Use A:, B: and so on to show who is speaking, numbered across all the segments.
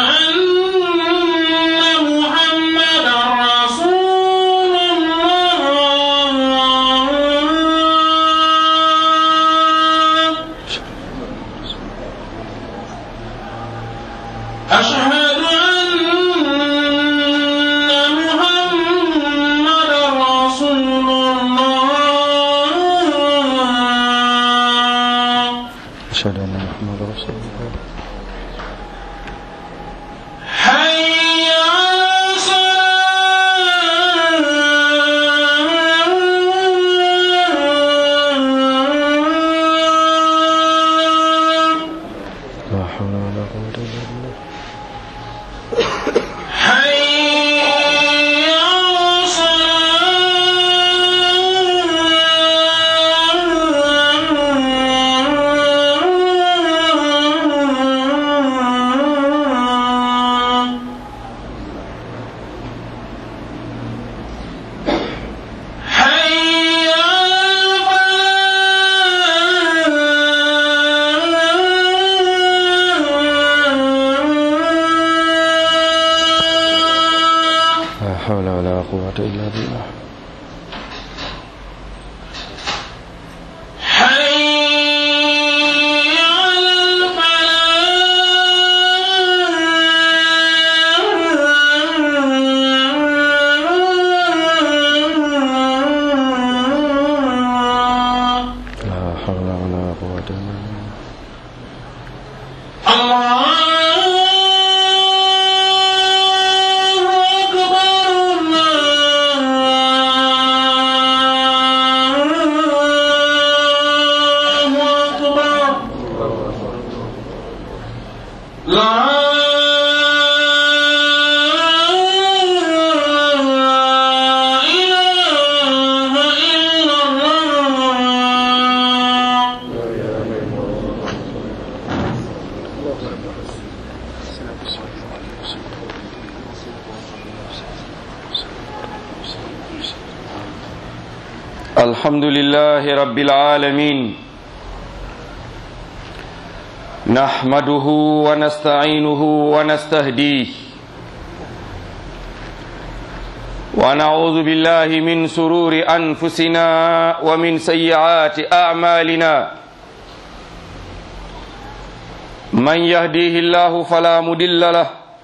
A: أن محمدا رسول الله أشهد أن محمدا رسول الله
B: أشهد أن محمد رسول الله
A: حي على الصلاة
B: لا حول ولا قوة إلا بالله
A: حي على الصلاة حي على الفلاح
B: لا حول ولا قوة إلا بالله
A: حي على الفلاح
B: لا حول ولا قوة إلا بالله
A: الله أكبر الله أكبر لا إله إلا الله
B: الحمد لله رب العالمين نحمده ونستعينه ونستهديه ونعوذ بالله من سرور أنفسنا ومن سيئات أعمالنا من يهديه الله فلا مدل له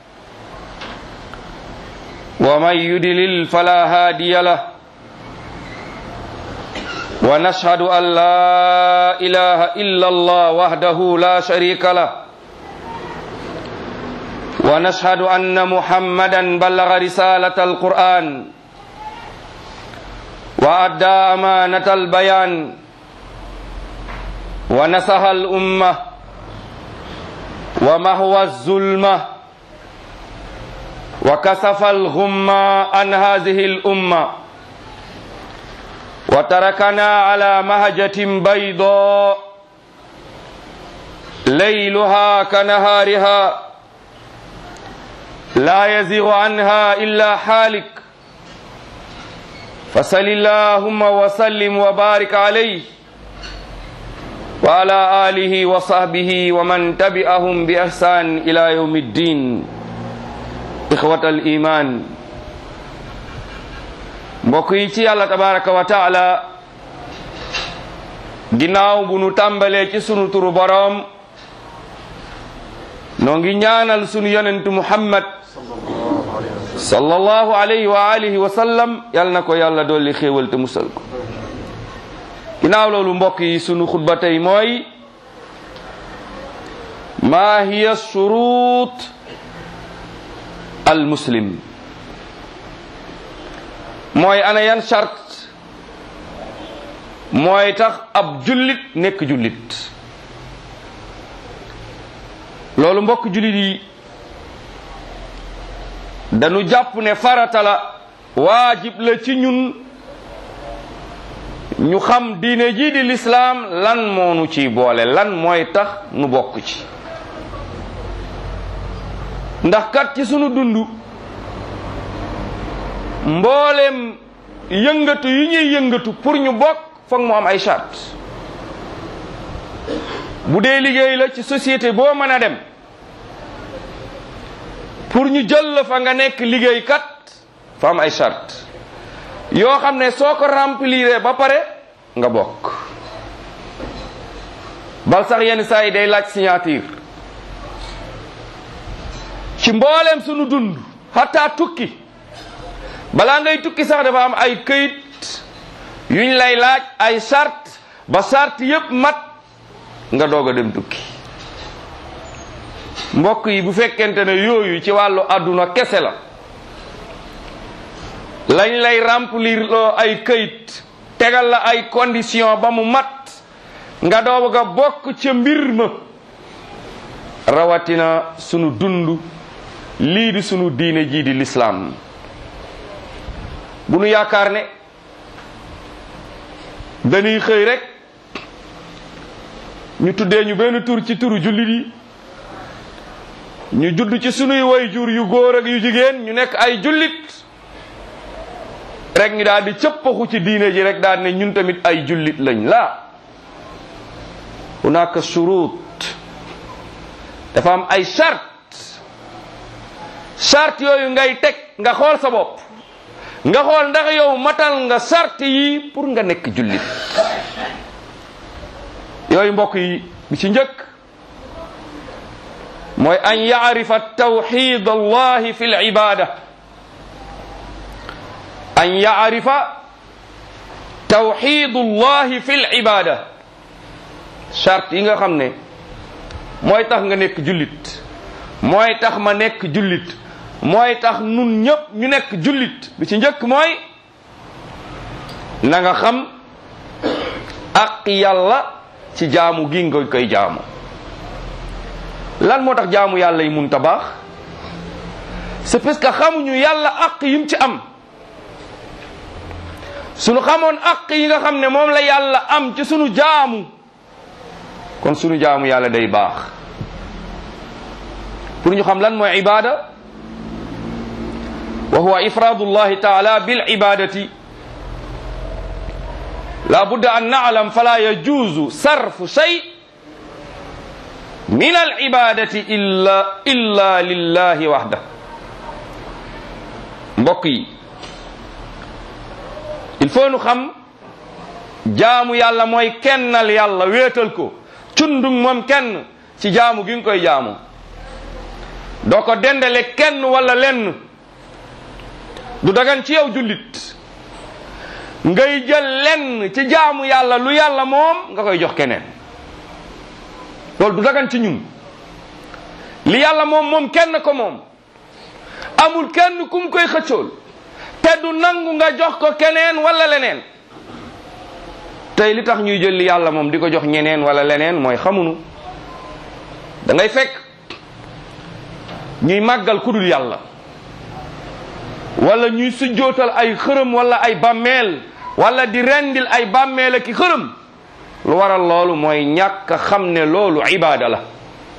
B: ومن يدلل فلا هادي له ونشهد أن لا إله إلا الله وحده لا شريك له ونشهد أن محمدا بلغ رسالة القرآن وأدى أمانة البيان ونصح الأمة ومهوى الظلمة وكسف الغمة عن هذه الأمة وتركنا على مهجة بيضاء ليلها كنهارها لا يزيغ عنها إلا حالك فصل اللهم وسلم وبارك عليه وعلى آله وصحبه ومن تبعهم بإحسان إلى يوم الدين إخوة الإيمان mbokk yi ci yàlla tabaraka wa taala ginnaaw bu nu tàmbalee ci sunu turu boroom noo ngi ñaanal sunu yonentu muhammad sallallahu alayhi wa alihi wa sallam yal na ko yàlla dolli xéewal te musal ko ginnaaw loolu mbokk yi sunu xutba tey mooy maa hiya shurut al muslim mooy ana yan charte mooy tax ab jullit nekk jullit loolu mbokk jullit yi dañu jàpp ne farata la waajib la ci ñun ñu xam diine jii di lislaam lan moo nu ciy boole lan mooy tax nu bokk ci ndax kat ci sunu dund mboolem yëngatu yi ñuy yëngatu pour ñu bokk foog mu am ay charte bu dee liggéey la ci société boo mën a dem pour ñu jël la fa nga nekk liggéeykat fa am ay charte yoo xam ne soo ko remplir ba pare nga bokk bal sax yenn saa yi day laaj signature ci mbooleem sunu dund hatta tukki balaa ngay tukki sax dafa am ay këyit yuñ lay laaj ay charte ba charte yépp mat nga doog a dem tukki mbokk yi bu fekkente ne yooyu ci wàllu àdduna kese la lañ lay remplir loo ay këyit tegal la ay condition ba mu mat nga doog a bokk ca mbir ma rawatina sunu dund lii di sunu diine jii di lislaam bu nu yaakaar ne dañuy xëy rek ñu tuddee ñu benn tur ci turu jullit yi ñu judd ci sunuy way jur yu góor ak yu jigéen ñu nekk ay jullit rek ñu daal di cëppaxu ci diine ji rek daal ne ñun tamit ay jullit lañ la hunaka shurut dafa am ay charte charte yooyu ngay teg nga xool sa bopp nga xool ndax yow matal nga charte yi pour nga nekk jullit yooyu mbokk yi bi ci njëkk mooy an yaarifa tawxid allahi fi libada an yaarifa tawxid allahi fi libada charte yi nga xam ne mooy tax nga nekk jullit mooy tax ma nekk jullit mooy tax nun ñëpp ñu nekk jullit bi ci njëkk mooy na nga xam ak yàlla ci jaamu gi nga koy jaamu lan moo tax jaamu yàlla yi mun ta baax c'est parce que xamuñu yàlla ak yim ci am sunu xamoon ak yi nga xam ne moom la yàlla am ci sunu jaamu kon sunu jaamu yàlla day baax pour ñu xam lan mooy ibada wa huwa ifradu llahi taala bil ibadati la budda an na'lam fala yajuzu sarfu shay min al ibadati illa illa lillahi wahda mbokk yi il faut nu xam jaamu yàlla mooy kennal yàlla wéetal ko cundung moom kenn ci jaamu gi nga koy jaamu doo ko dendale kenn wala lenn du dagan ci yow jullit ngay jël lenn ci jaamu yàlla lu yàlla moom nga koy jox keneen loolu du dagan ci ñun li yàlla moom moom kenn ko moom amul kenn kum koy xëccool te du nangu nga jox ko keneen wala leneen tey li tax ñuy jël li yàlla moom di ko jox ñeneen wala leneen mooy xamunu da ngay fekk ñuy màggal kudul yàlla wala ñuy sujjootal ay xërëm wala ay bàmmeel wala di rendil ay bàmmeel ak i xërëm lu waral loolu mooy ñàkk a xam ne loolu ibaada la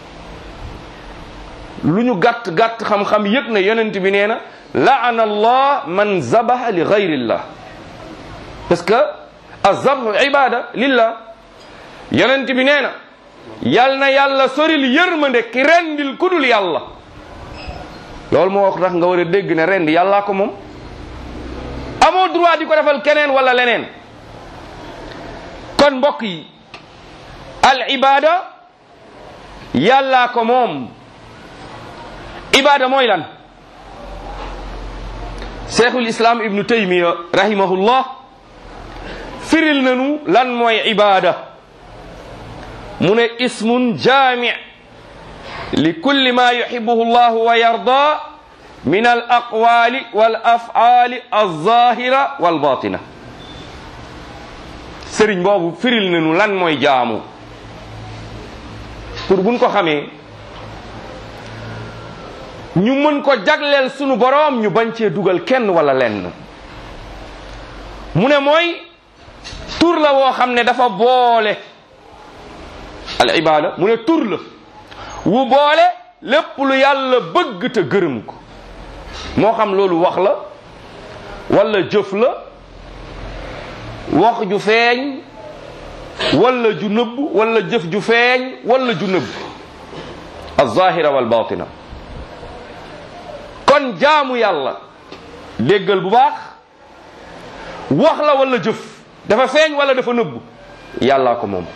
B: lu ñu gàtt gàtt xam-xam yëg na yonent bi nee na laana allah man zabaha li gayrillah parce que azabhu ibada lillah yonent bi nee na yal na yàlla soril yërmande ki rendil kudul yàlla loolu moo wax tax nga war a dégg ne rend yàllaa ko moom amoo droit di ko defal keneen wala leneen kon mbokk yi al ibada yàllaa ko moom ibada mooy lan cheikhul islam ibnu taymiya rahimahullah firil nanu lan mooy ibada mu ne ismun jaami li kulli ma yuhibbuhu llahu wa yarda min al aqwali wal af'ali alzahira wal batina sëriñ boobu firil nanu lan mooy jaamu pour buñ ko xamee ñu mën ko jagleel sunu boroom ñu bañ cee dugal kenn wala lenn mu ne mooy tur la woo xam ne dafa boole al ibada mu ne tur la wu boole lépp lu yàlla bëgg te gërëm ko moo xam loolu wax la wala jëf la wax ju feeñ wala ju nëbb wala jëf ju feeñ wala ju nëbb al zahira wal batina kon jaamu yàlla déggal bu baax wax la wala jëf dafa feeñ wala dafa nëbbu yàllaa ko moom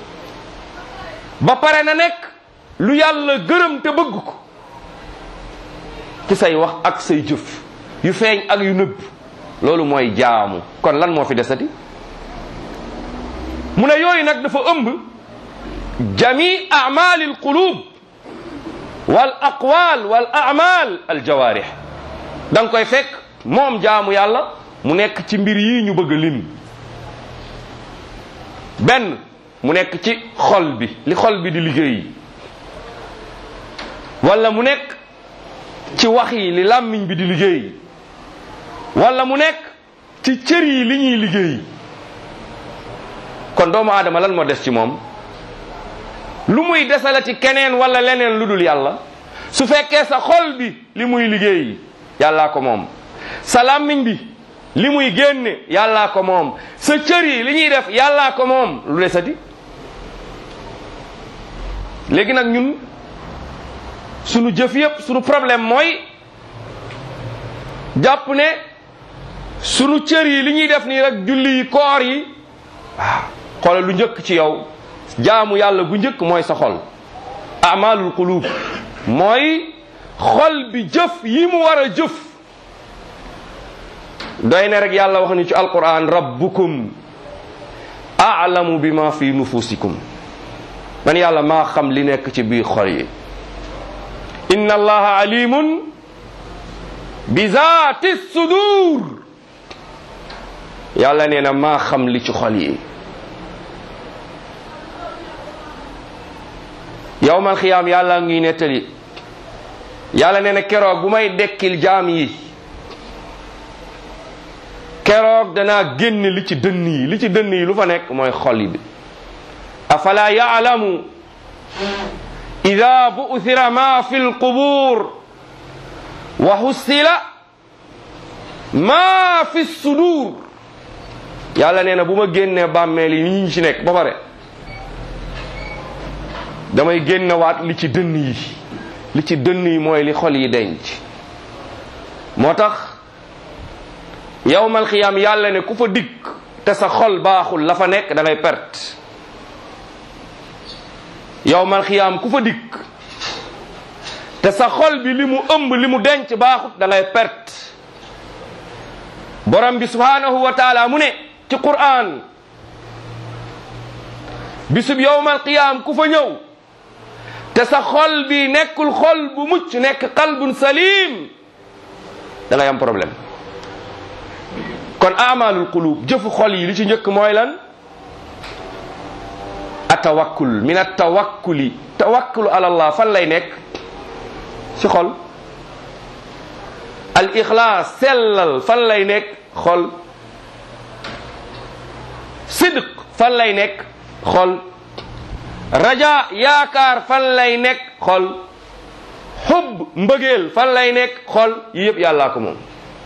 B: ba pare na nekk lu yàlla gërëm te bëgg ko ci say wax ak say jëf yu feeñ ak yu nëbb loolu mooy jaamu kon lan moo fi desati mu ne yooyu nag dafa ëmb jami amali alqulub wal aqwal wal amal al jawarih da nga koy fekk moom jaamu yàlla mu nekk ci mbir yi ñu bëgg a lim benn mu nekk ci xol bi li xol bi di liggéey wala mu nekk ci wax yi li làmmiñ bi di liggéey wala mu nekk ci cër yi li ñuy liggéey kon doomu aadama lan moo des ci moom lu muy desalati keneen wala leneen lu dul yàlla su fekkee sa xol bi li muy liggéey yàllaa ko moom sa làmmiñ bi li muy génne yàllaa ko moom sa cër yi li ñuy def yàllaa ko moom lu desati léegi nag ñun sunu jëf yépp sunu problème mooy jàpp ne sunu cër yi li ñuy def nii rek julli yi koor yi waaw xoolal lu njëkk ci yow jaamu yàlla gu njëkk mooy sa xol amalul qulub mooy xol bi jëf yi mu war a jëf doy ne rek yàlla wax ni ci alquran rabbukum a'lamu bima fi nufusikum man yàlla maa xam li nekk ci biir xol yi inna allaha alimun bi zaati sudur yàlla nee na maa xam li ci xol yi yowmal xiyaam yàlla ngi nettali yàlla nee na keroog bu may dekkil jaam yi keroog danaa génn li ci dënn yi li ci dënn yi lu fa nekk mooy xol yi bi afala yaalamu ida bu'thira ma fi lqubur wa hussila ma fi sudur yàlla nee na bu ma génnee bàmmeel yi ñi ci nekk ba pare damay génnewaat li ci dënn yi li ci dënn yi mooy li xol yi denc moo tax yawmal xiyaam yàlla ne ku fa dikk te sa xol baaxul la fa nekk da ngay perte yawmal xiyaam ku fa dikk te sa xol bi li mu ëmb li mu denc baaxut da ngay perte borom bi subhanahu wa taala mu ne ci qur'an bisub yawmal qiyaam ku fa ñëw te sa xol bi nekkul xol bu mucc nekk qalbun salim da ngay am problème kon amalul qulub jëfu xol yi li ci njëkk mooy lan atawakkul min atawakkuli tawakkulu ala allah fan lay nekk ci xol al ixlaas sellal fan lay nekk xol sidq fan lay nekk xol raja yaakaar fan lay nekk xol xub mbëggeel fan lay nekk xol yi yëpp yàllaa ko moom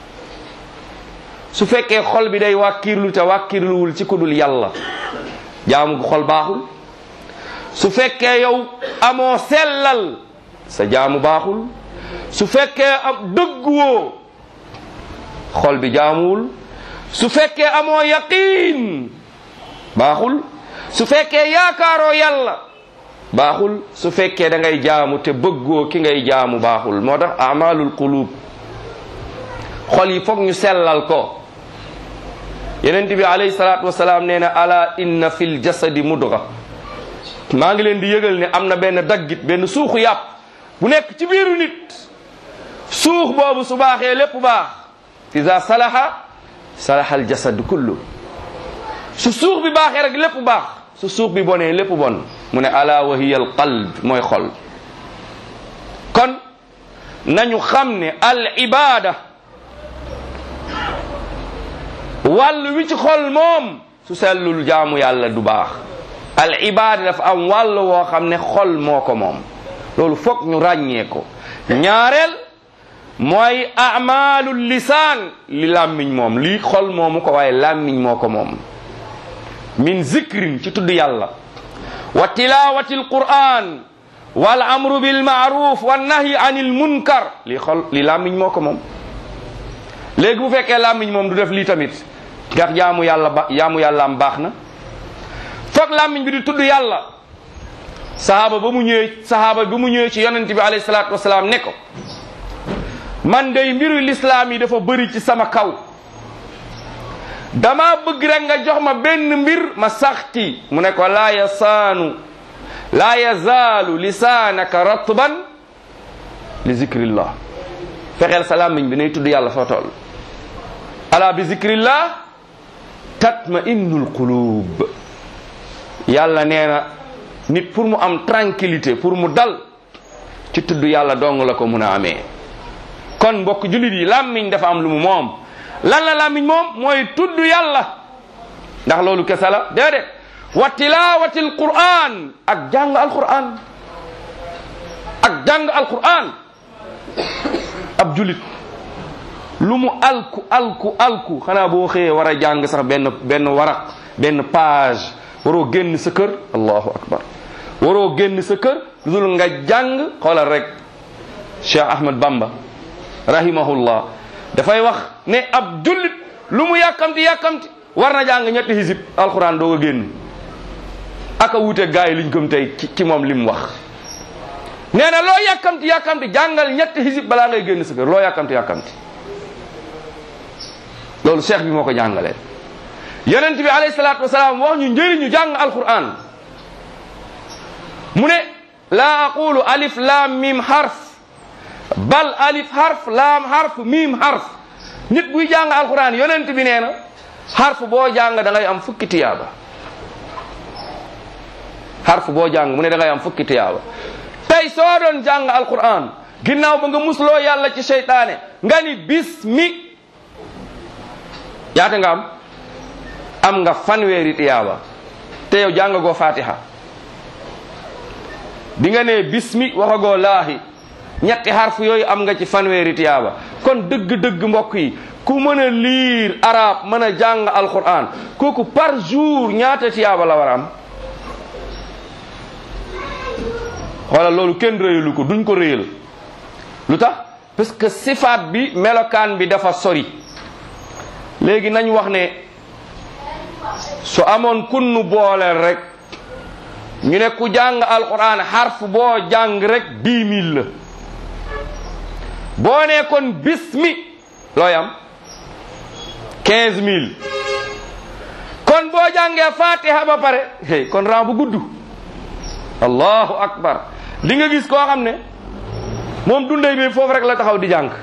B: su fekkee xol bi day wàkkirlu te wàkkirluwul ci kudul yàlla jaamu gu xol baaxul su fekkee yow amoo sellal sa jaamu baaxul su fekkee am dëgguwoo xol bi jaamuwul su fekkee amoo yaqiin baaxul su fekkee yaakaaroo yàlla baaxul su fekkee da ngay jaamu te bëggoo ki ngay jaamu baaxul moo tax amalul qulub xol yi foog ñu sellal ko yenent bi alayhi salaatu wasalaam nee na ala inna fil jasadi mudga maa ngi leen di yëgal ne am na benn daggit benn suuxu yàpp bu nekk ci biiru nit suux boobu su baaxee lépp baax iza salaha salaha al jasad kullu su suux bi baaxee rek lépp baax su suux bi bonee lépp bon mu ne ala wa hiya al qalb mooy xol kon nañu xam ne al ibada wàll wi ci xol moom su sellul jaamu yàlla du baax al ibada dafa am wàll woo xam ne xol moo ko moom loolu foog ñu ràññee ko ñaareel mooy amalul lisaan li làmmiñ moom lii xol moomu ko waaye làmmiñ moo ko moom min zikrin ci tudd yàlla wa tilawati alquran wal amru bil maaruf wa nahyi anil munkar li xol li làmmiñ moo ko moom léegi bu fekkee làmmiñ moom du def lii tamit ndax jaamu yàlla ba jaamu yàlla am baax na foog làmmiñ bi di tudd yàlla sahaaba ba mu ñëwee sahaaba bi mu ñëwee ci yonent bi alayhi salaatu wasalaam ne ko man day mbiru lislaam yi dafa bëri ci sama kaw dama bëgg rek nga jox ma benn mbir ma sax ci mu ne ko laa yasaanu laa yazaalu lisaanaka ratban li zikrillah fexeel sa làmmiñ bi nay tudd yàlla foo toll ala bi zikrillah tatma innul qulub yàlla nee na nit pour mu am tranquillité pour mu dal ci tudd yàlla dong la ko mun a amee kon mbokk jullit yi làmmiñ dafa am lu mu moom lan la làmmiñ moom mooy tudd yàlla ndax loolu kese la déedéet wa tilawati alquran ak jàng alquran ak jàng alquran ab julit lu mu alku alku alku xanaa boo xëyee war a jàng sax benn benn waraq benn page waroo génn sa kër allahu akbar waroo génn sa kër lu dul nga jàng xoolal rek Cheikh Ahmad Bamba rahimahullah dafay wax ne ab jullit lu mu yàkkamti yàkkamti war na jàng ñetti hisib alquran doog a génn aka wuute gaa yi liñ gëm tey ci ci moom li mu wax nee na loo yàkkamti yàkkamti jàngal ñetti hisib balaa ngay génn sa kër loo yàkkamti yàkkamti loolu cheikh bi moo ko jàngalee yonent bi alayhi salaatu wasalaam wax ñu njëriñu jàng alquran mu ne laa aqulu alif laam mim harf bal alif harf laam harf mim harf nit buy jàng alquran yonent bi nee na harf boo jàng da ngay am fukki tiyaaba harf boo jàng mu ne da ngay am fukki tiyaaba tey soo doon jàng alquran ginnaaw ba nga musloo yàlla ci seytaane nga ni bismi yaata nga am am nga fanweeri tiyaaba te yow jàngagoo fatiha bi nga nee bismi waxagoo laahi ñetti harf yooyu am nga ci fanweeri tiyaaba kon dëgg-dëgg mbokk yi ku mën a liir arab mën a jàng alquran kooku par jour ñaata tiyaaba la war a am xoolal loolu kenn réyalu ko duñ ko réyal lu tax parce que sifaat bi melokaan bi dafa sori léegi nañ wax ne su amoon kunnu booleel rek ñu ne ku jàng alquran xarf boo jàng rek dix mille la boo ne kon bismi looy am quinze mille kon boo jàngee fatiha ba pare hey kon ran bu gudd allahu akbar di nga gis koo xam ne moom dundey bi foofu rek la taxaw di jàng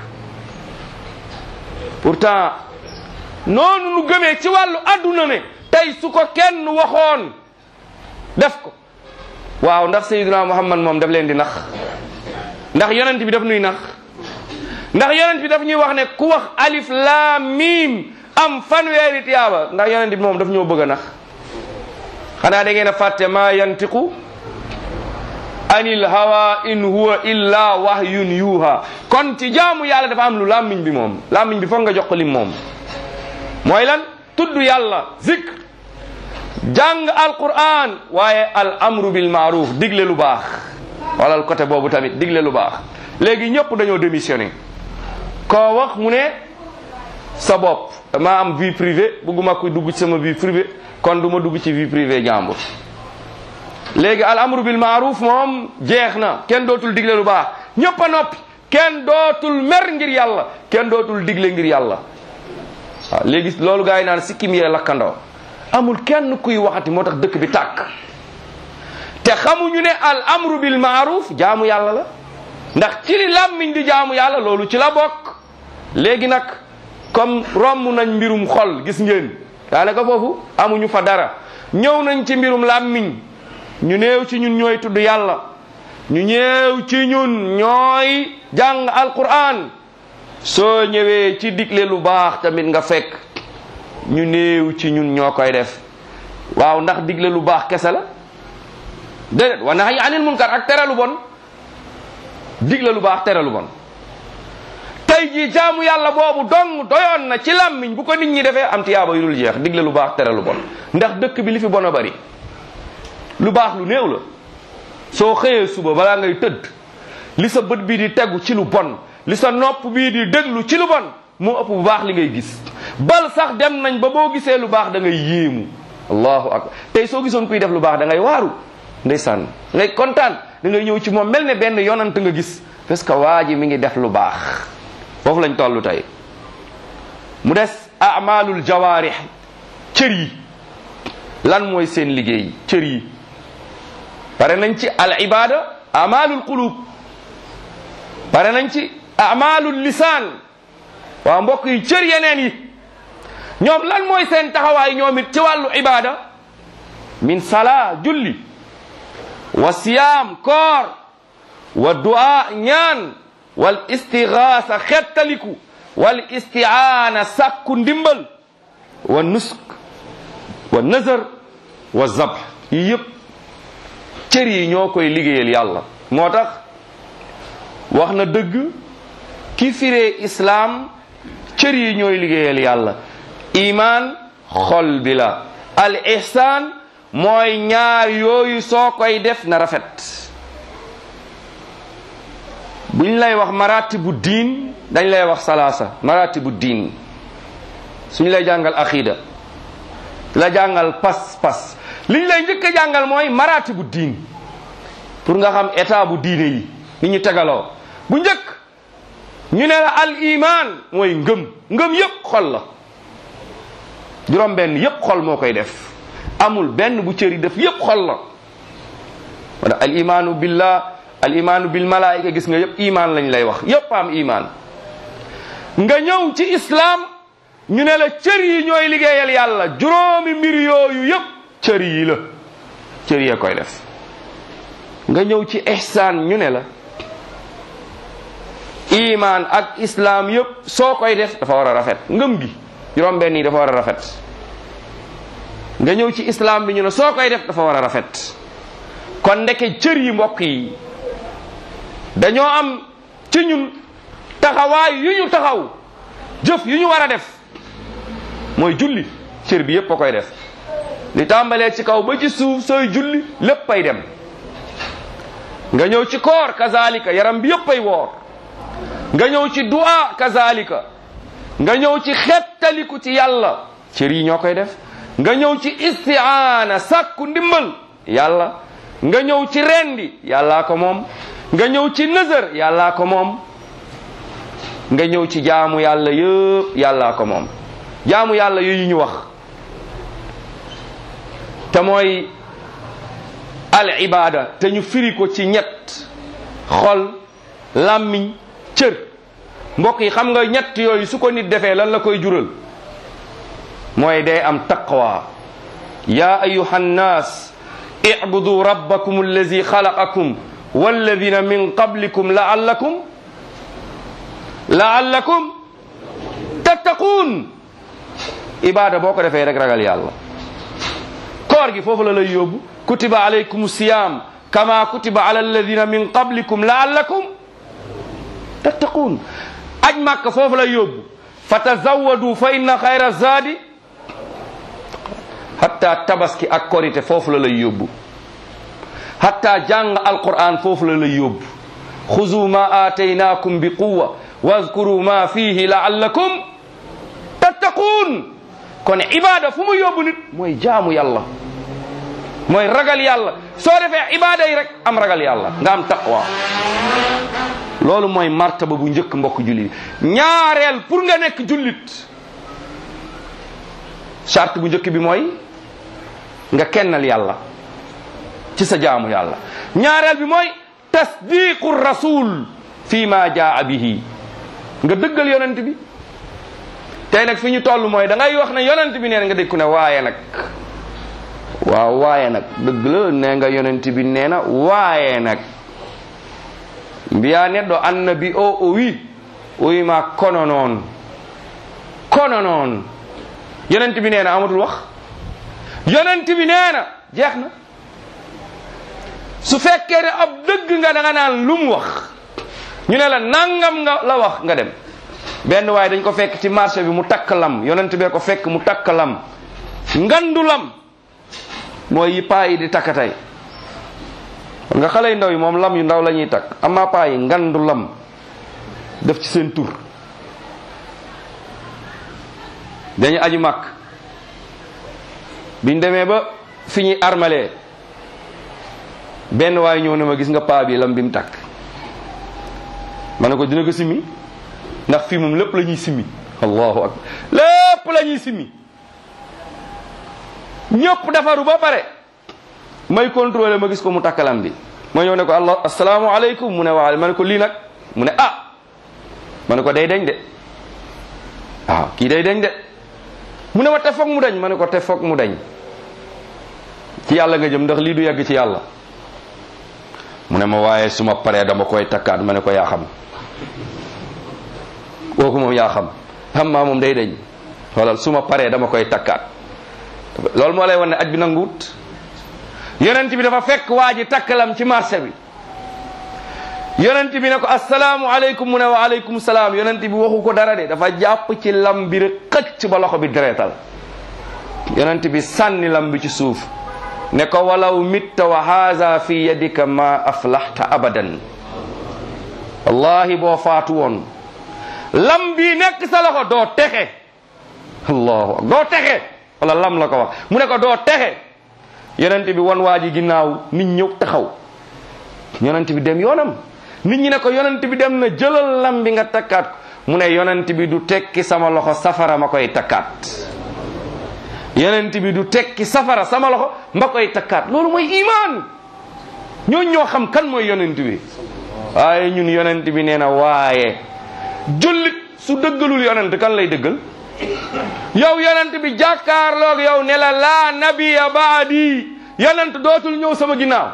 B: pourtant noonu nu gëmee ci wàllu adduna ne tey su ko kenn waxoon def ko waaw ndax sayyiduna muhammad moom daf leen di nax ndax yonent bi daf nuy nax ndax yonent bi daf ñuy wax ne ku wax alif laam miim am fanweeri tiyaaba ndax yonent bi moom daf ñoo bëgg a nax xanaa da ngeen a fàtte maa yantiqu anil hawa in huwa illa wahyun yuha kon ci jaamu yàlla dafa am lu làmmiñ bi moom làmmiñ bi foog nga jox ko lim moom mooy lan tudd yàlla zikr jàng alquran waaye al amru bil maaruf digle lu baax walal côté boobu tamit digle lu baax léegi ñëpp dañoo démissionné koo wax mu ne sa bopp dama am vie privée bëgguma ko dugg ci sama vie privée kon du ma dugg ci vie privée jàmbur léegi al amru bil maaruf moom jeex na kenn dootul digle lu baax ñëpp a noppi kenn dootul mer ngir yàlla kenn dootul digle ngir yàlla waaw léegi loolu gaa yi naan sikkim yee lakkandoo amul kenn kuy waxati moo tax dëkk bi tàkk te xamuñu ne al amru bil maaruf jaamu yàlla la ndax ci li làmmiñ di jaamu yàlla loolu ci la bokk léegi nag comme romb nañ mbirum xol gis ngeen daanaka foofu amuñu fa dara ñëw nañ ci mbirum làmmiñ ñu néew ci ñun ñooy tudd yàlla ñu ñëw ci ñun ñooy jàng alquran soo ñëwee ci digle lu baax tamit nga fekk ñu néew ci ñun ñoo koy def waaw ndax digle lu baax kese la déedéet wa nahyi anil munkar ak tere lu bon digle lu baax tere lu bon tey jii jaamu yàlla boobu dong doyoon na ci làmmiñ bu ko nit ñi defee am tiyaaba yu dul jeex digle lu baax tere lu bon ndax dëkk bi li fi bon a bari lu baax lu néew la soo xëyee suba balaa ngay tëdd li sa bët bii di tegu ci lu bon li sa nopp bii di déglu ci lu bon moo ëpp bu baax li ngay gis bal sax dem nañ ba boo gisee lu baax da ngay yéemu allahu akbar tey soo gisoon kuy def lu baax da ngay waaru ndeysaan ngay kontaan da ngay ñëw ci moom mel ne benn yonant nga gis parce que waa ji mi ngi def lu baax foofu lañ toll tey mu des amalul jawaarix cër yi lan mooy seen liggéey cër yi pare nañ ci al ibada amalul qulub pare nañ ci amalul lisaan waa mbokk yi cër yeneen yi ñoom lan mooy seen taxawaay ñoom it ci wàllu ibada min sala julli wa siyaam koor wa du'a ñaan wal istigaasa xettaliku wal istiaana sàkku ndimbal wa nusk wa nazar wa zabh yi yëpp cër yi ñoo koy liggéeyal yàlla moo tax wax na dëgg ki firee islaam cër yi ñooy liggéeyal yàlla iman xol bi la al ihsaan mooy ñaar yooyu soo koy def na rafet buñ lay wax maratibu diin dañ lay wax salaasa maratibu diin suñ lay jàngal aqida la jàngal pas pas liñ lay njëkk a jàngal mooy maratibu diin pour nga xam état bu diine yi ni ñu tegaloo bu njëkk ñu ne la al iman mooy ngëm ngëm yépp xol la juróom benn yépp xol moo koy def amul benn bu cëri def yépp xol la wala al imanu billah al imanu bil malaika gis nga yépp iman lañ lay wax yépp am iman nga ñëw ci islam ñu ne la cër yi ñooy liggéeyal yàlla juróomi mbir yooyu yépp cër yi la cër yee koy def nga ñëw ci ihsaan ñu ne la iman ak islam yépp soo koy def dafa war a rafet ngëm gi juróom benn yi dafa war a rafet nga ñëw ci islam bi ñu ne soo koy def dafa war a rafet kon ndeke cër yi mbokk yi dañoo am ci ñun taxawaay yu ñu taxaw jëf yu ñu war a def mooy julli cër bi yépp a koy def li tàmbalee ci kaw ba ci suuf sooy julli lépp ay dem nga ñëw ci koor kazalika yaram bi yépp ay woor nga ñëw ci du'a kazalika nga ñëw ci xettaliku ci yàlla cër yi ñoo koy def nga ñëw ci istiaana sàkku ndimbal yàlla nga ñëw ci rendi yàllaa ko moom nga ñëw ci nëzër yàllaa ko moom nga ñëw ci jaamu yàlla yëpp yàllaa ko moom jaamu yàlla yooyu ñu wax te mooy al ibada te ñu firi ko ci ñett xol làmmiñ cër mbokk yi xam nga ñett yooyu su ko nit defee lan la koy jural mooy day am taqwa ya ayuha nnas اعبدوا ربكم الذي خلقكم والذين من قبلكم لعلكم لعلكم تتقون عباده boo ko defee rek ragal yàlla koor gi foofu la lay yóbbu kutiba alaykum siyam kama kutiba ala alladina min qablikum laallakum tattaquun aj màkk foofu lay yóbbu fatazawadu fa inna xayra zaadi hatta tabaski ak korite foofu la lay yóbbu hatta jàng alquran foofu la lay yóbbu xuzu ma aataynaakum bi quwa wazkuru ma fihi laallakum tattaquun kon ibada fu mu yóbbu nit mooy jaamu yàlla mooy ragal yàlla soo defee ibada yi rek am ragal yàlla nga am taqwa loolu mooy martaba bu njëkk mbokk jullit ñaareel pour nga nekk jullit charte bu njëkk bi mooy nga kennal yàlla ci sa jaamu yàlla ñaareel bi mooy tasdiqu rasul fi ma jaa bihi nga dëggal yonent bi tey nag fi ñu toll mooy da ngay wax ne yonent bi nee na nga dégg ku ne waaye nag waaw waaye nag dëgg la nee nga yonent bi nee na waaye nag mbiya neɗɗo annabi o o wi o wima kono noon kono noon yonent bi nee na amatul wax yonent bi nee na jeex na su fekkee ne ab dëgg nga da nga naan lu mu wax ñu ne la nangam nga la wax nga dem benn waaye dañ ko fekk ci marché bi mu takk lam yonent bee ko fekk mu takk lam ngandu lam mooy yi paa yi di takk tey nga xale yu ndaw yi moom lam yu ndaw la ñuy takk amaa paa yi ngandu lam def ci seen tur dañu aju màkk biñ demee ba fi ñuy armalee benn waay ñëw ne ma gis nga paa bi lam bi mu takk ma ne ko dina ko simmi ndax fii moom lépp la ñuy simmi allahu akbar lépp la ñuy simmi ñëpp defaru ba pare may contrôler ma gis ko mu takk lam bi ma ñëw ne ko allah asalaamaaleykum mu ne waale ma ne ko lii nag mu ne ah ma ne ko day dañ de waaw kii day dañ de mu ne ma te foog mu dañ ma ne ko te foog mu dañ ci yàlla nga jëm ndax lii du yegg ci yàlla mu ne ma waaye su ma paree dama koy takkaat ma ne ko yaa xam kooku moom yaa xam xam maa moom day dañ xoolal su ma paree dama koy takkaat loolu moo lay wan ne aj bi nanguwut yonent bi dafa fekk waa ji takkalam ci marché bi yonent bi ne ko asalaamu aleykum mu ne wa aleykum salaam yonent bi waxu ko dara de dafa jàpp ci lam bi rek xëcc ba loxo bi deretal yonent bi sànni lam bi ci suuf ne ko walaw mitta wa haza fi yadika ma aflaxta abadan wallahi boo faatu woon lam bi nekk sa loxo doo texe allahu doo texe wala lam la ko wax mu ne ko doo texe yonent bi wan waa ji ginnaaw nit ñëw taxaw yonent bi dem yoonam nit ñi ne ko yonent bi dem na jëlal lam bi nga takkaat mu ne yonent bi du tekki sama loxo safara ma koy takkaat yonent bi du tekki safara sama loxo ma koy takkaat loolu mooy iman ñooñ ñoo xam kan mooy yonent bi waaye ñun yonent bi nee na waaye jullit su dëggalul yonent kan lay dëggal yow yonent bi jàkkaarloog yow ne la laa nabiya baadi yonent dootul ñëw sama ginnaaw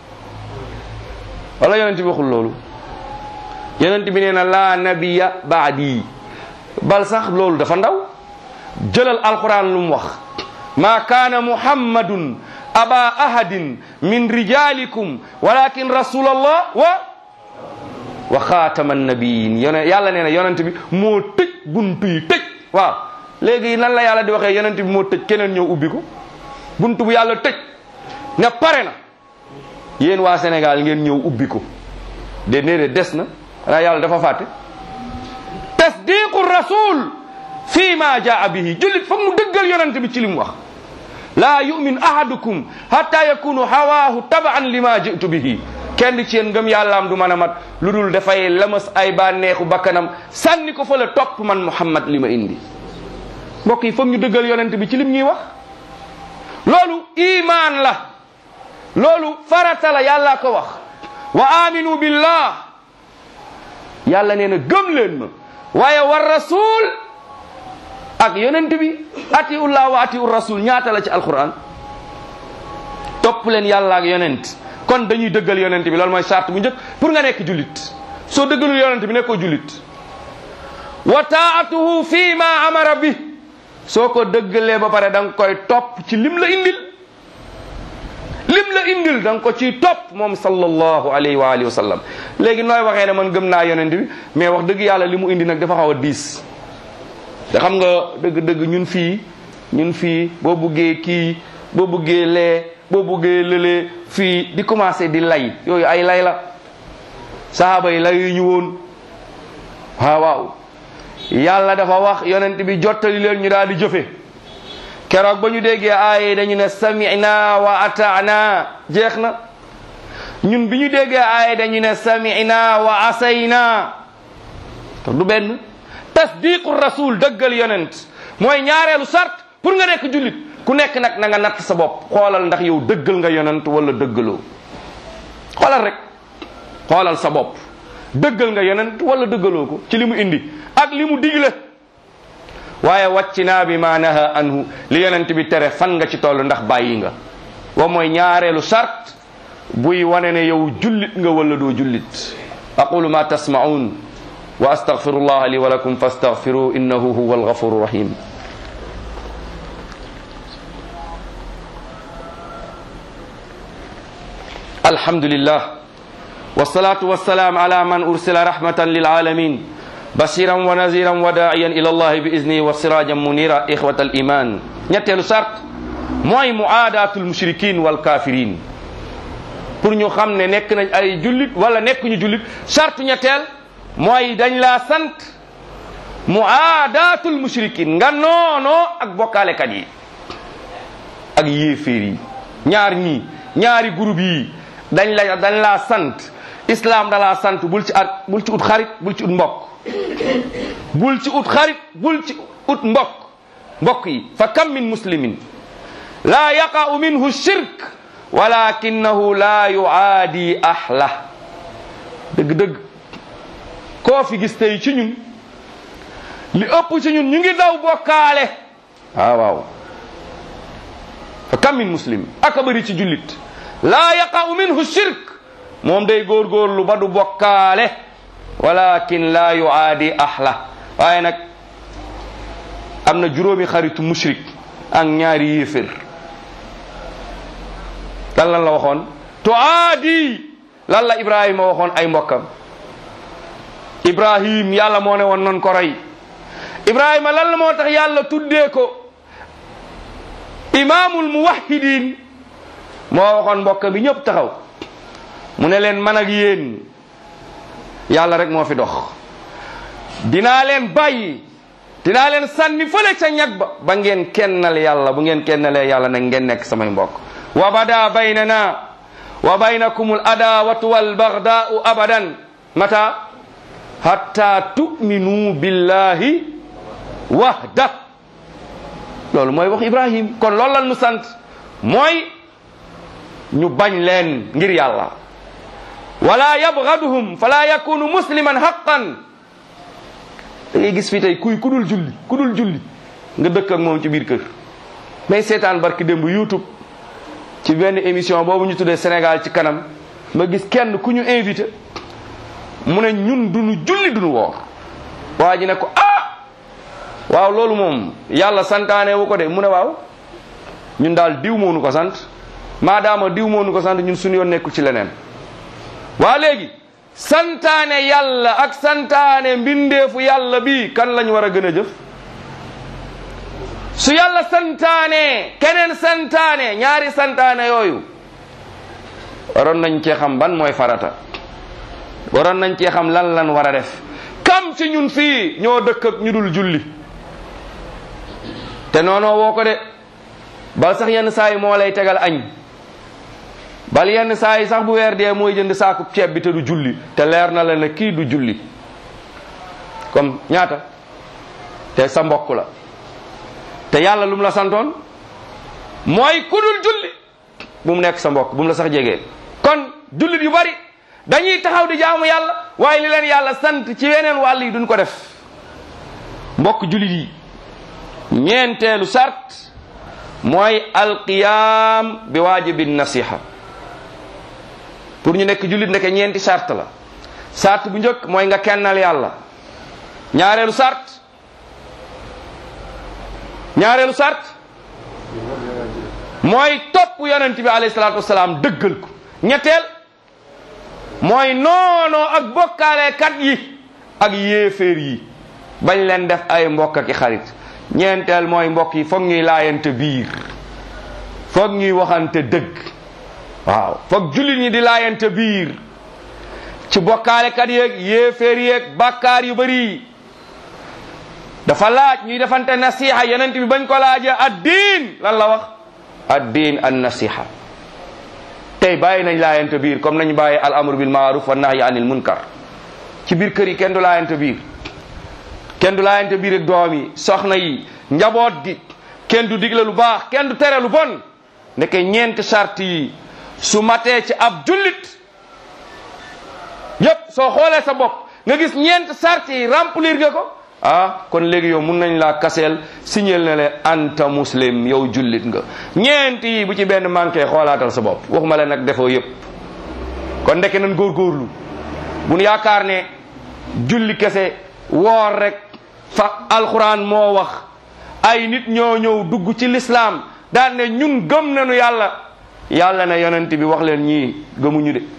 B: wala yonent bi waxul loolu yonent bi nee na laa nabiya baadi bal sax loolu dafa ndaw jëlal alquran lu mu wax ma kaana muhammadun aba ahadin min rijalikum walakin rasulallah wa wa xaatama nabiyin yone yàlla nee na yonent bi moo tëj buntu yi tëj waaw léegi nan la yàlla di waxee yonent bi moo tëj keneen ñëw ubbi ko buntu bu yàlla tëj ne pare na yéen waa Sénégal ngeen ñëw ubbi ko de déedéet des na xanaa yàlla dafa fàtte tasdiqu rasul fii ma jaa bihi jullit foog mu dëggal yonent bi ci li mu wax laa yumin ahadukum hatta yakunu hawaahu tabaan lima jitu bihi kenn ci yéen ngëm yàllaam du mën a mat lu dul dafay lamas ay bànneexu bakkanam sànni ko fa la topp man muhammad li ma indi mbokk yi foog ñu dëggal yonent bi ci lim ñuy wax loolu imaan la loolu farata la yàlla ko wax wa aminu billah yàlla nee na gëm leen ma waaye war rasul ak yonent bi atiullah wa atiu rasul ñaata la ci alquran topp leen yàlla ak yonent kon dañuy dëggal yonent bi loolu mooy charte bu njëkk pour nga nekk jullit soo dëggalul yonent bi nekkoo jullit wa taatuhu fi ma amara bi soo ko dëggalee ba pare da nga koy topp ci lim la indil lim la indil da nga ko ciy topp moom sallallahu alayhi wa alihi wa sallam léegi nooy waxee ne man gëm naa yonent bi mais wax dëgg yàlla li mu indi nag dafa xaw a diis te xam nga dëgg-dëgg ñun fii ñun fii boo buggee kii boo buggee lee boo buggee lëlee fii di commencé di lay yooyu ay lay la sahaaba yi layu ñu woon waaw waaw yàlla dafa wax yonent bi jottali leen ñu daal di jëfe keroog ba ñu déggee aaye dañu ne samina wa ataana jeex na ñun bi ñu déggee aaye dañu ne samina wa asayna te du benn tasdiqu rasul dëggal yonent mooy ñaareelu sart pour nga nekk jullit ku nekk nag na nga natt sa bopp xoolal ndax yow dëggal nga yonent wala dëggaloo xoolal rek xoolal sa bopp dëggal nga yonent wala dëggaloo ko ci li mu indi ak li mu digle waaye wàccinaa bi ma naha anhu li yonent bi tere fan nga ci toll ndax bàyyi nga wa mooy ñaareelu sart buy wane ne yow jullit nga wala doo jullit aqulu ma tasma'un wa astaghfirullah li wa lakum fastaghfiruhu innahu huwa alghafuru rahim alhamdulillah والصلاة والسلام على من أرسل رحمة للعالمين بشيرا ونذيرا وداعيا إلى الله بإذنه وسراجا منيرا إخوة الإيمان ñetteelu sart mooy muaadatul mushrikin wal kafirin pour ñu xam ne nekk nañ ay jullit wala nekk ñu jullit charte ñetteel mooy dañ laa sant muaadatul mushrikin nga noonoo ak bokkaalekat yi ak yéeféer yi ñaar ñii ñaari groupe yi dañ la dañ laa sant islam da laa sant bul ci at bul ci ut xarit bul ci ut mbokk bul ci ut xarit bul ci ut mbokk mbokk yi fa kam min muslimin laa yaqa'u minhu shirk walakinahu la yuaadi ahla dëgg-dëgg koo fi gis tey ci ñun li ëpp ci ñun ñu ngi daw bokkaale waaw waaw fa kam min muslim aka bëri ci jullit laa yaqa'u minhu shirk moom day góorgóorlu ba du bokkaale walakin la yuaadi ahla waaye nag am na juróomi xaritu mushrik ak ñaari yéefér lan lan la waxoon tuaadi lan la ibrahima waxoon ay mbokkam ibrahim yàlla moo ne woon non ko roy ibrahima lan la moo tax yàlla tuddee ko imaamul muwahhidin moo waxoon mbokkam bi ñëpp taxaw mu ne leen man ak yéen yàlla rek moo fi dox dinaa leen bàyyi dinaa leen sànni fële ca ñag ba ba ngeen kennal yàlla bu ngeen kennalee yàlla nag ngeen nekk samay mbokk wa bada baynana wa baynakum al adawatu wal bagdaau abadan mata hatta tu'minu billahi wahda loolu mooy wax ibrahim kon loolu lan nu sant mooy ñu bañ leen ngir yàlla wala yabgaduhum fala yakunu musliman haqqan da ngay gis fii tey kuy ku dul julli ku dul julli nga dëkk ak moom ci biir kër may seetaan barki démb youtube ci benn émission boobu ñu tuddee Sénégal ci kanam ma gis kenn ku ñu invité mu ne ñun duñu julli duñu woor waa ji ne ko ah waaw loolu moom yàlla santaane wu ko de mu ne waaw ñun daal diw moo nu ko sant maadaama diw moo nu ko sant ñun suñu yoon nekkul ci leneen waa léegi santaane yàlla ak santaane mbindeefu yàlla bi kan lañ war a gën a jëf su yàlla santaane keneen santaane ñaari santaane yooyu waroon nañ cee xam ban mooy farata waroon nañ cee xam lan lan war a def kam ci ñun fii ñoo dëkk ak ñu dul julli te noonoo woo ko de bal sax yenn saa yi moo lay tegal añ bal yenn saa yi sax bu weer dee mooy jënd saaku ceeb bi te du julli te leer na la ne kii du julli comme ñaata te sa mbokk la te yàlla lu mu la santoon mooy ku dul julli bu mu nekk sa mbokk bu mu la sax jegee kon jullit yu bari dañuy taxaw di jaamu yàlla waaye li leen yàlla sant ci weneen wàll yi duñ ko def mbokk jullit yi ñeenteelu sart mooy alqiyam bi waajibi nasiha pour ñu nekk jullit ndeke ñeenti sart la sart bu njëkk mooy nga kennal yàlla ñaareelu sart ñaareelu sart mooy topp yonent bi alayhi salaatu wasalaam dëggal ko ñetteel mooy noonoo ak bokkaalekat yi ak yéeféer yi bañ leen def ay mbokk ak i xarit ñeenteel mooy mbokk yi foog ñuy laayante biir foog ñuy waxante dëgg waaw foog jullit ñi di laayante biir ci bokkaalekat yeeg yéeféer yeeg bàkkaar yu bari dafa laaj ñuy defante nasiha yonent bi bañ ko laajee addiin lan la wax addiin an nasiha tey bàyyi nañ laayante biir comme nañu bàyyi al amru bil maaruf wa nahyi anil munkar ci biir kër yi kenn du laayante biir kenn du laayante biir ak doom yi soxna yi njaboot gi kenn du digle lu baax kenn du tere lu bon ndeke ñeenti charte yi su matee ci ab jullit yépp soo xoolee sa bopp nga gis ñeenti charte yi remplir nga ko ah kon léegi yow mun nañ laa kaseel signal na le anta muslim yow jullit nga ñeent yi bu ci benn manqué xoolaatal sa bopp waxuma la nag defoo yépp kon ndeke nan góorgóorlu bu nu yaakaar ne julli kese woor rek fa alquran moo wax ay nit ñoo ñëw dugg ci lislaam daan ne ñun gëm nañu yàlla yàlla ne yonent bi wax leen ñii gëmuñu de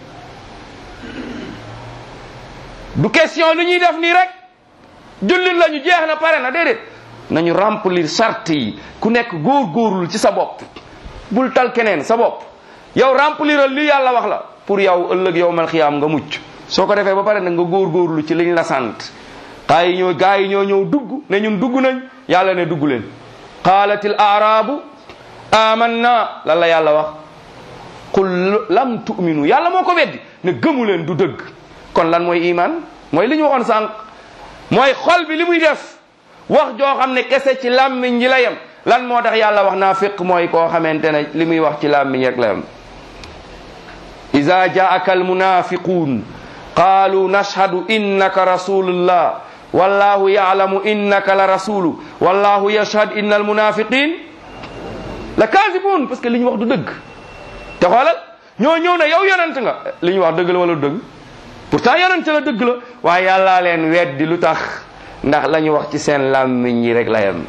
B: du question lu ñuy def nii rek jullit la ñu jeex na pare na déedéet nañu remplir charte yi ku nekk góor góorlu ci sa bopp bul tal keneen sa bopp yow rempliral li yàlla wax la pour yow ëllëg yow mal xiyaam nga mucc soo ko defee ba pare nag nga góorgóorlu ci liñ la sant gaa yi ñoo gaa yi ñoo ñëw dugg ne ñun dugg nañ yàlla ne dugg leen qaalatil aarabu amanna lan la yàlla wax qul lam tu'minu yàlla moo ko weddi ne gëmu leen du dëgg kon lan mooy iman mooy li ñu waxoon sànq mooy xol bi li muy def wax joo xam ne kese ci làmmiñ ji la yem lan moo tax yàlla wax naa fiq mooy koo xamante ne li muy wax ci làmmiñ rek la yem ida jaaka almunafiqun qaalu nashhadu innaka rasulullah wallahu yalamu innaka la rasulu wallahu yashhad inna almunafiqin la kaasibun parce que li ñu wax du dëgg te xoolal ñoo ñëw ne yow yonent nga li ñu wax dëgg la wala du dëgg pourtant yonent la dëgg la waaye yàllaa leen weddi lu tax ndax la ñu wax ci seen làmmiñ yi rek la yem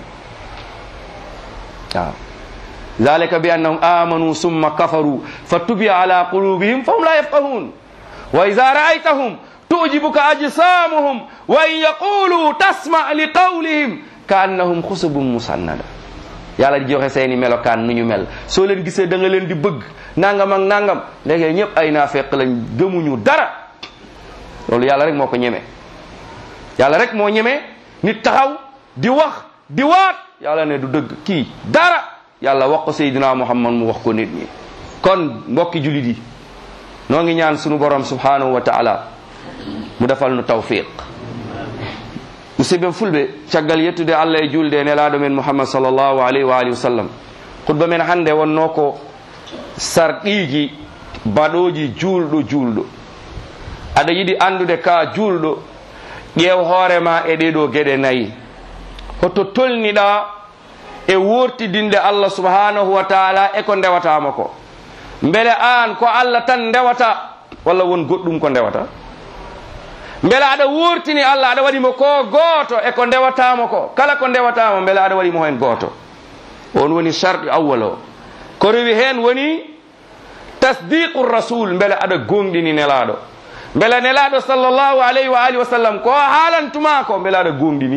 B: waaw zalika bi annahum amanu summa kafaru fa tubiya ala qulubihim fa hum la yafqahun wa ida raaytahum tujibuka ajsamuhum wa in yaqulu tasma li qawlihim ka annahum xusubun musannada yàlla di joxe seeni melokaan nu ñu mel soo leen gisee da nga leen di bëgg nangam ak nangam léegi ñëpp ay naafeq lañ gëmuñu dara loolu yàlla rek moo ko ñeme yàlla rek moo ñeme nit taxaw di wax di waat yàlla ne du dëgg kii dara yàlla wax ko Seydina Muhammad mu wax ko nit ñi kon mbokki julit yi noo ngi ñaan sunu borom subhanahu wa taala mu defal nu tawfiq musidɓe fulɓe caggal yettude allah e julde e nelaɗo men mouhammad sallllahu alayhi wa alihi wa sallam khutba men hannde wonno ko sarɗiji baɗoji juulɗo juulɗo aɗa yiɗi andude ka juulɗo ƴeew hoorema e ɗeɗo geɗe nayyi hoto tolniɗa e wortidinde allah subhanahu wa taala e ko ndewatama ko beele an ko allah tan ndewata walla won goɗɗum ko ndewata beele aɗa wurtini allah aɗa waɗimo ko gooto e ko ndewatamo ko kala ko ndewatamo beele aɗa waɗimo hen gooto on woni charɗi awwal o ko rewi hen woni tasdiqu rasul beele aɗa gonɗini nelaɗo beele nelaɗo sallllahu alayhi wa alihi wa sallam ko haalantuma ko beele aɗa gonɗini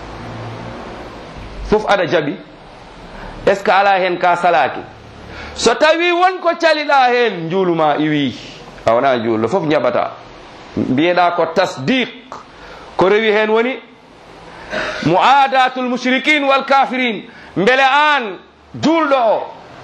B: fof aɗa jaaɓi est ce que ala hen ka salaki so tawi wonko caliɗa hen juuluma iwi a wona juulɗo fof jaɓata mbiyeɗa ko tasdiq ko rewi hen woni muadatul mushrikin wal kafirin beele an julɗo o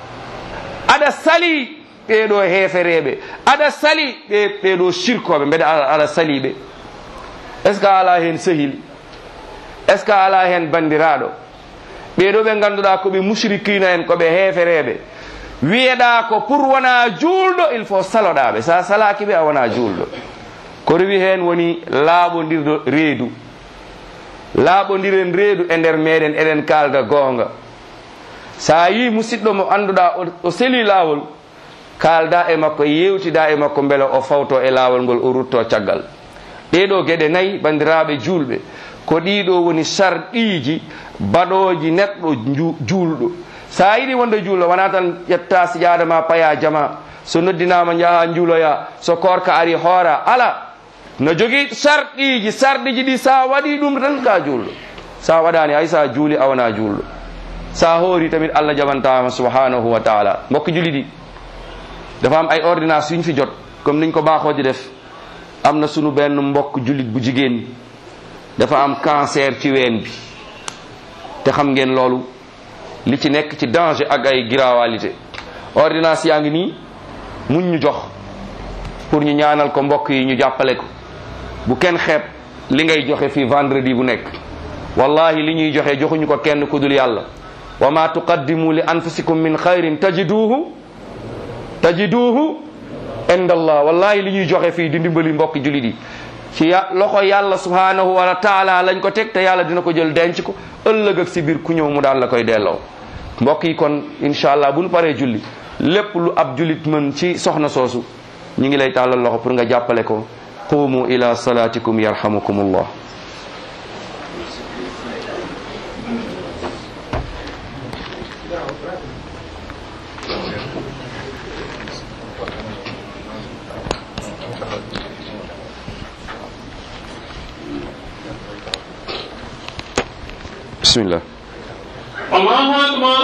B: aɗa sali ɓeɗo hefereɓe aɗa sali ɓe ɓeɗo shirkoɓe mbeɗa aɗa sali ɓe est ce que ala hen sehil est ce que ala hen bandiraɗo ɓeɗo ɓe ganduɗa koɓe mushrikina en koɓe hefereɓe wiyeɗa ko pour wona julɗo il faut saloɗaɓe sa salaki ɓe a wona julɗo ko rewi hen woni laaɓodirɗo reedu laaɓodiren reedu e nder meɗen eɗen kalda goonga sa yi musidɗo mo annduɗa o seli laawol kalda e makko yewtida e makko beele o fawto e laawol ngol o rutto caggal ɗeɗo gueɗe nayyi bandiraɓe julɓe ko ɗiɗo woni sarɗiji baɗoji neɗɗo juulɗo sa yiɗi wonde juulɗo wona tan ƴetta siƴada ma paya jama so noddinama jaaha juuloya so korka ari hoora ala no jogui sarɗiji sarɗiji ɗi sa waɗi ɗum tan ka julɗo sa waɗani hay sa juuli a wona julɗo sa hoori tamit allah jaɓantama subhanahu wa taala mbokki juli ɗi dafa am ay ordonnance yuñ fi jot comme niñ ko baaxooji def am na sunu benn mbokk julit bu jigéen dafa am cancer ci ween bi te xam ngeen loolu li ci nekk ci danger ak ay gravalité ordonnance yaa ngi nii muñ ñu jox pour ñu ñaanal ko mbokk yi ñu jàppale ko bu kenn xeeb li ngay joxe fii vendredi bu nekk wallahi li ñuy joxe joxuñu ko kenn ku dul yàlla wa ma tuqaddimu li anfusikum min xayrin tajiduhu tajiduhu inda allah wallahi li ñuy joxe fii di ndimbali mbokki julit yi ci ya loxo yàlla subhanahu wa taala lañ ko teg te yàlla dina ko jël denc ko ëllëg ak si biir ku ñëw mu daal la koy delloo mbokk yi kon incha allah bu ñu paree julli lépp lu ab julit mën ci soxna soosu ñu ngi lay tàllal loxo pour nga jàppale ko qumu ila salatikum yarhamukum allah bismillah
A: الله أكبر